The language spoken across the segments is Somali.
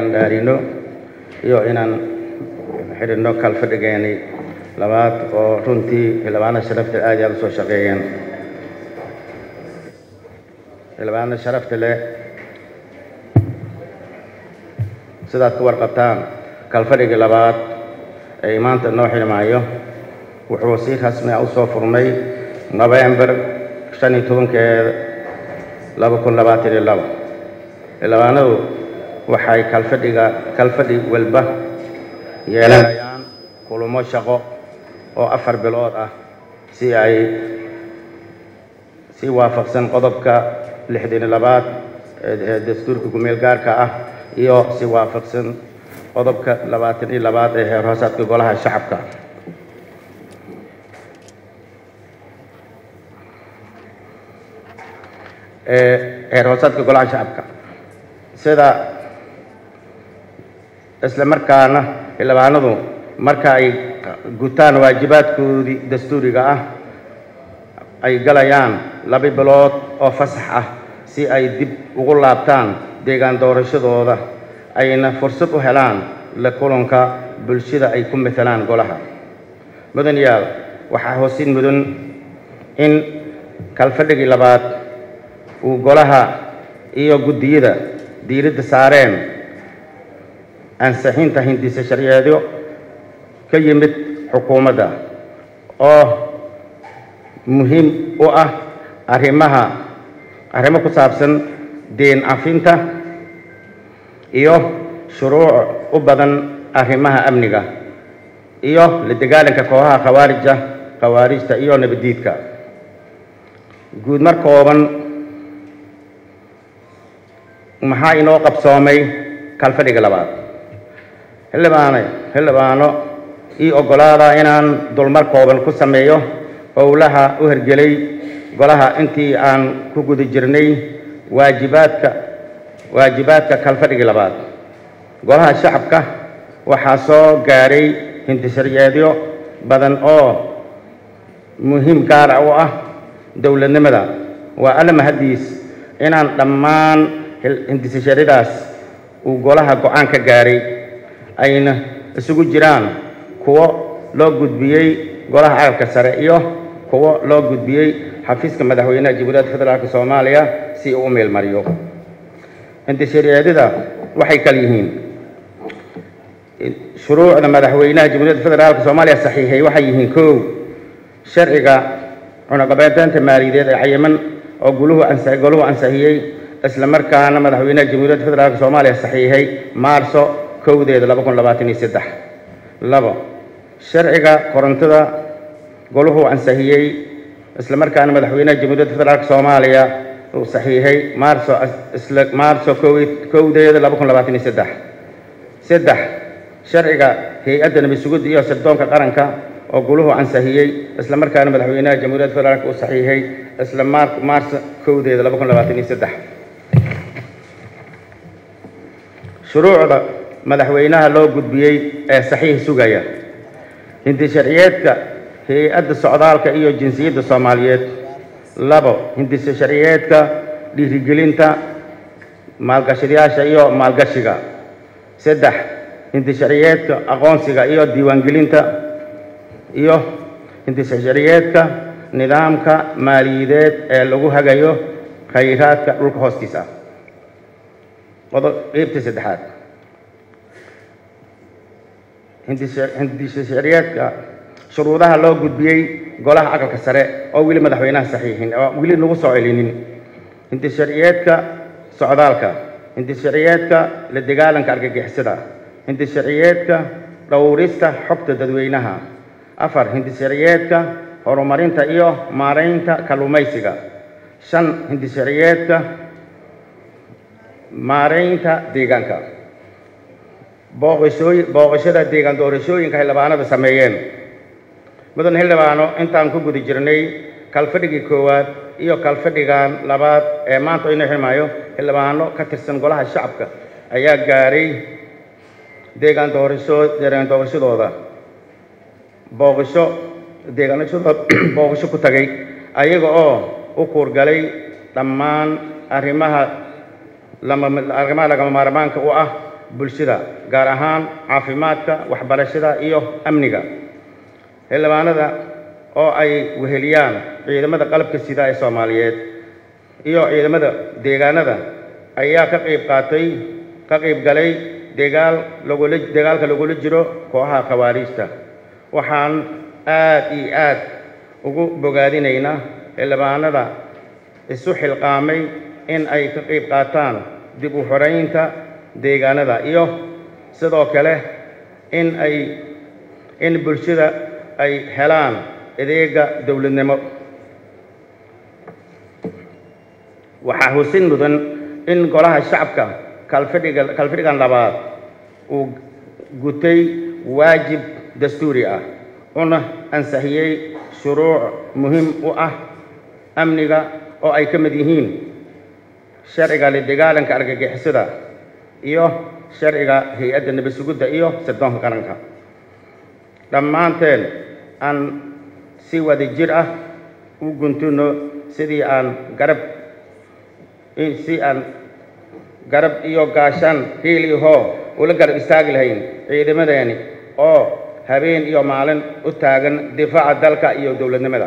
dhaarino iyo inaan xidhino kalfadhigeeni labaad oo runtii xildhibaanada sharafta aad iyo aad usoo shaqeeyeen xildhibaanada sharafta leh sidaad ku warqabtaan kalfadhigii labaad ee maanta noo xidhmaayo wuxuu si rasmi ah usoo furmay nofembar shan iyo tobankeeda laba kun labaatan iyo labo xildhibaanadu waxay kalfadhiga kalfadhi walba yeelanayaan kulamo shaqo oo afar bilood ah si ay si waafaqsan qodobka lixdan iyo labaad ee dastuurka gumeel gaarka ah iyo si waafaqsan qodobka labaatan iyo labaad ee heer hoosaadka golaha shacabka ee heer hoosaadka golaha shacabka sida isla markaana xildhibaanadu marka ay gutaan waajibaadkoodii dastuuriga ah ay galayaan laba bilood oo fasax ah si ay dib ugu laabtaan deegaan doorashadooda ayna fursad u helaan la kulanka bulshada ay ku matalaan golaha mudan yaal waxaa hoosin mudan in kalfadhigii labaad uu golaha iyo guddiyada diiradda saareen ansixinta hindisa sharciyeedyo ka yimid xukuumadda oo muhiim u ah arrimaha arrimo ku saabsan deen cafinta iyo shuruuc u badan arrimaha amniga iyo la dagaalanka kooxaha khawaarija khawaarijta iyo nabaddiidka guud mar kooban maxaa inoo qabsoomay kalfadhiga labaad xildhibaane xildhibaano ii oggolaada inaan dulmar kooban ku sameeyo howlaha u hergelay golaha intii aan ku guda jirnay waajibaadka waajibaadka kalfadhigii labaad golaha shacabka waxaa soo gaadhay hindisharyeedyo badan oo muhiim gaara u ah dowladnimada waa alla mahaddiis inaan dhammaan hindisasharyadaas uu golaha go-aan ka gaaray ayna isugu jiraan kuwo loo gudbiyey golaha caalamka sare iyo kuwo loo gudbiyey xafiiska madaxweynaha jamhuuriyadda federaalk soomaaliya si uu u meelmariyo hindisharyeedyada waxay kal yihiin shuruucda madaxweynaha jamhuuriyadda federaalk soomaaliya saxiixay waxay yihiin kow sharciga cunaqabateynta maaliyadeed ee cayiman oo guluhu ansa goluhu ansixiyey isla markaana madaxweynaha jamhuuriyadda federaalk soomaaliya saxiixay maarso kowdeeda laba kun labaatan iyo saddex labo sharciga korontada goluhu ansixiyey isla markaana madaxweynaha jamhuuriyadda federaalk soomaaliya uu saxiixay maarso isla maarso kowdeeda laba kun labaatan iyo saddex saddex sharciga hay-adda nabad sugidda iyo sirdoonka qaranka oo guluhu ansixiyey isla markaana madaxweynaha jamhuuriyadda federaalk uu saxiixay isla maar maarso kowdeeda laba kun labaatan iyo saddex shuruucda madaxweynaha loo gudbiyey ee saxiix sugaya hindi sharciyeedka hay-adda socdaalka iyo jinsiyadda soomaaliyeed labo hindisa sharciyeedka dhiirigelinta maalgashadayaasha iyo maalgashiga saddex hindi sharciyeedka aqoonsiga iyo diiwaangelinta iyo hindisa sharciyeedka nidaamka maaliyadeed ee lagu hagayo khayraadka dhulka hoostiisa qeybta saddexaad hindisa sharciyeedka shuruudaha loo gudbiyey golaha aqalka sare oo weli madaxweynaha saxiixin oo weli nagu soo celinin hindis sharciyeedka socdaalka hindis sharciyeedka la dagaalanka argagixisada hindis sharciyeedka dhowrista xogta dadweynaha afar hindis sharciyeedka horumarinta iyo maaraynta kalluumaysiga shan hindis sharciyeedka maaraynta deegaanka booqashooy booqashada deegaan doorashooyinka xildhibaanada sameeyeen mudan xildhibaano intaan ku guda jirnay kalfadhigii koowaad iyo kalfadhigan labaad ee maanta inoo xirmaayo xildhibaano ka tirsan golaha shacabka ayaa gaaray deegaan doorasho deegaan doorashadooda booqasho deegaanashadooda booqasho ku tagay ayaga oo u kuurgalay dhammaan arrimaha lama arrimaha lagama maarmaanka u ah bulshada gaar ahaan caafimaadka waxbarashada iyo amniga xildhibaanada oo ay weheliyaan ciidamada qalabka sida ee soomaaliyeed iyo ciidamada deegaanada ayaa ka qayb qaatay ka qayb galay degaal lagula dagaalka lagula jiro kooxaha khawaariijta waxaan aad iyo aad ugu bogaadinaynaa xildhibaanada isu xilqaamay in ay ka qayb qaataan dib u xoraynta deegaanada iyo sidoo kale in ay in bulshada ay helaan adeega dowladnimo waxaa husin mudan in golaha shacabka kalfadhiga kalfadhigan labaad uu gutay waajib dastuuri ah una ansixiyey shuruuc muhiim u ah amniga oo ay ka mid yihiin sharciga la dagaalanka argagixisada iyo sharciga hay-adda nabad sugidda iyo sirdoonka qaranka dhammaanteen aan si wada jir ah u guntuno sidii aan garab si aan garab iyo gaashaan hiil iyo hoo ula garab istaagi lahayn ciidamadeeni oo habeen iyo maalin u taagan difaaca dalka iyo dowladnimada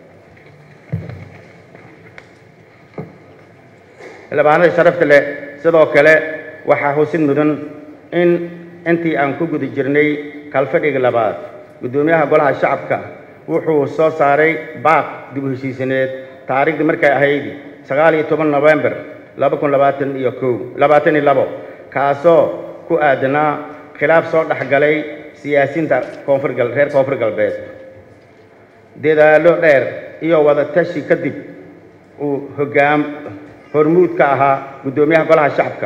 xildhibaanada sharafta leh sidoo kale waxaa husid mudan in intii aan ku guda jirnay kalfadhiga labaad guddoomiyaha golaha shacabka wuxuu soo saaray baaq dib u heshiisineed taariikhdii markay ahayd sagaal iyo toban nofembar laba kun labaatan iyo kow labaatan iyo labo kaasoo ku aadanaa khilaaf soo dhex galay siyaasiyiinta koonfur gal reer koonfur galbeed dadaallo dheer iyo wada tashi kadib uu hoggaam hormuud ka ahaa guddoomiyaha golaha shacabka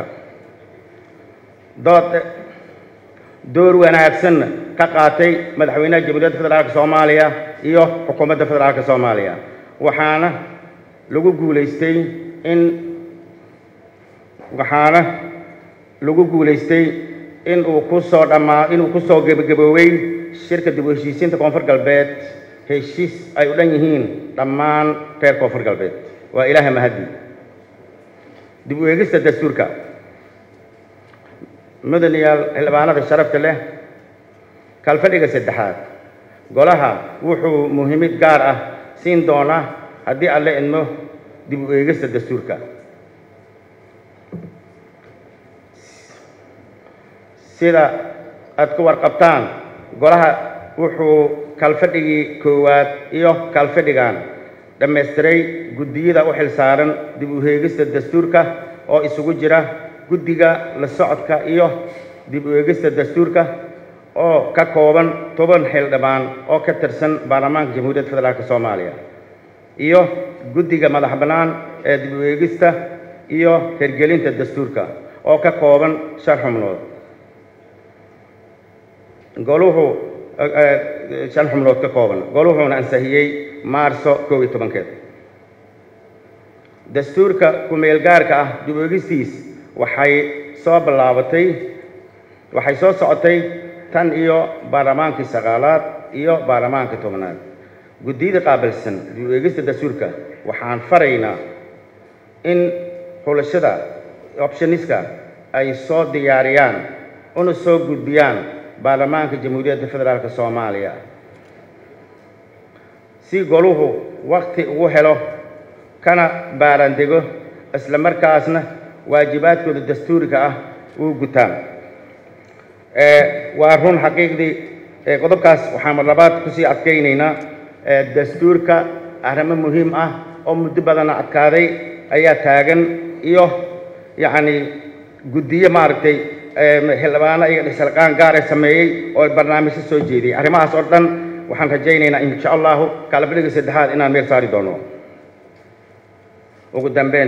dood door wanaagsanna ka qaatay madaxweynaha jamhuuriyadda federaalka soomaaliya iyo xukuumadda federaalka soomaaliya waxaana lagu guulaystay in waxaana lagu guulaystay in uu ku soo dhammaa inuu ku soo gebagaboowey shirka dib u heshiisiinta koonfur galbeed heshiis ay u dhan yihiin dhammaan reer koonfur galbeed waa ilaaha mahadi dib u eegista dastuurka mudanayaal xildhibaanada sharafta leh kalfadhiga saddexaad golaha wuxuu muhiimid gaar ah siin doonaa haddii alle idmo dib u eegista dastuurka sida aad ku warqabtaan golaha wuxuu kalfadhigii koowaad iyo kalfadhigan dhammaystiray guddiyada u xilsaaran dib u eegista dastuurka oo isugu jira guddiga la socodka iyo dib u eegista dastuurka oo ka kooban toban xildhibaan oo ka tirsan baarlamaanka jamhuuriyadda federaalk soomaaliya iyo guddiga madax bannaan ee dib u eegista iyo hirgelinta dastuurka oo ka kooban shan xubnood goluhu shan xubnood ka kooban goluhuuna ansixiyey maarso kow iyo tobankeed dastuurka ku-meel gaarka ah dib u eegistiis waxay soo bilaabatay waxay soo socotay tan iyo baarlamaankii sagaalaad iyo baarlamaankii tobnaad guddiyada qaabilsan dib u eegista dastuurka waxaan faraynaa in xulashada optioniska ay soo diyaariyaan una soo gudbiyaan baarlamaanka jamhuuriyadda federaalk soomaaliya si goluhu wakti ugu helo kana baarandego isla markaasna waajibaadkooda dastuuriga ah uu gutaan waa run xaqiiqdii qodobkaas waxaan mar labaad kusii adkaynaynaa dastuurka arrimo muhiim ah oo muddo badanna adkaaday ayaa taagan iyo yacni guddiyo maaragtay xildhibaano iyo dhisalqaan gaar ee sameeyey oo barnaamijyo soo jeediyey arrimahaas oo dhan waxaan rajaynaynaa insha allahu kalabadhiga saddexaad inaan meel saari doono ugu dambeyn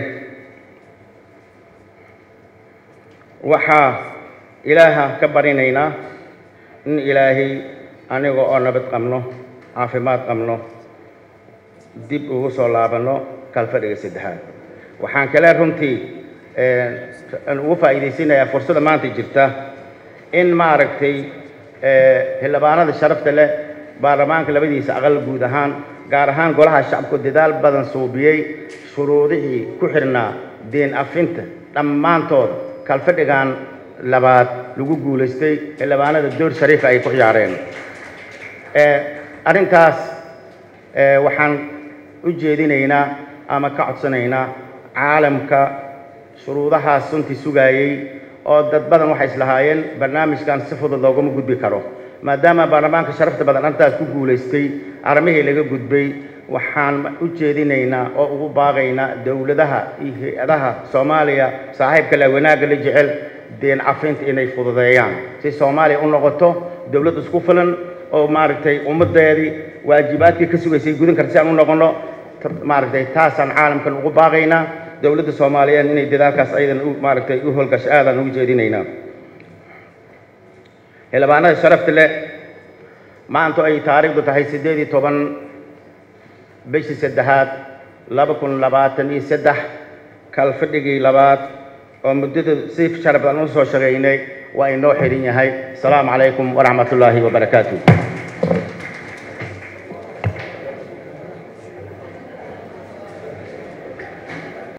waxaa ilaaha ka barinaynaa in ilaahay aniga oo nabad qabno caafimaad qabno dib ugu soo laabanno kalfadhiga saddexaad waxaan kale runtii ugu faa'iidaysanayaa fursadda maanta jirta in maaragtay xildhibaanada sharafta leh baarlamaanka labadiisa aqal guud ahaan gaar ahaan golaha shacabku dadaal badan suubiyey shuruudihii ku xidhnaa deen afinta dhammaantood kalfadhigan labaad lagu guulaystay xildhibaanada door shariifa ay ku ciyaareen arrintaas waxaan u jeedinaynaa ama ka codsanaynaa caalamka shuruudahaas runtii sugaayey oo dad badan waxay islahaayeen barnaamijkan si fudud loogama gudbi karo maadaama baarlamaanka sharafta badan arrintaas ku guulaystay arrimihii laga gudbay waxaan u jeedinaynaa oo ugu baaqaynaa dowladaha iyo hay-adaha soomaaliya saaxiibka le wanaagga la jecel deen cafinta inay fududeeyaan si soomaaliya u noqoto dowlad isku filan oo maaragtay ummaddeedii waajibaadkii ka sugaysay gudan karta si aan u noqonno maaragtay taasaan caalamkan ugu baaqaynaa dowladda soomaaliyeed inay dadaalkaas ayadan maaragtay u howlgasho aadaan ugu jeedinaynaa xildhibaanada sharafta leh maantu ay taariikhdu tahay siddeed iyo toban bishii saddexaad laba kun labaatan iyo saddex kalfadhigii labaad oo muddada si sharaf badan u soo shaqaynay waa inoo xidhan yahay asalaamu calaykum waraxmat ullaahi wabarakaatu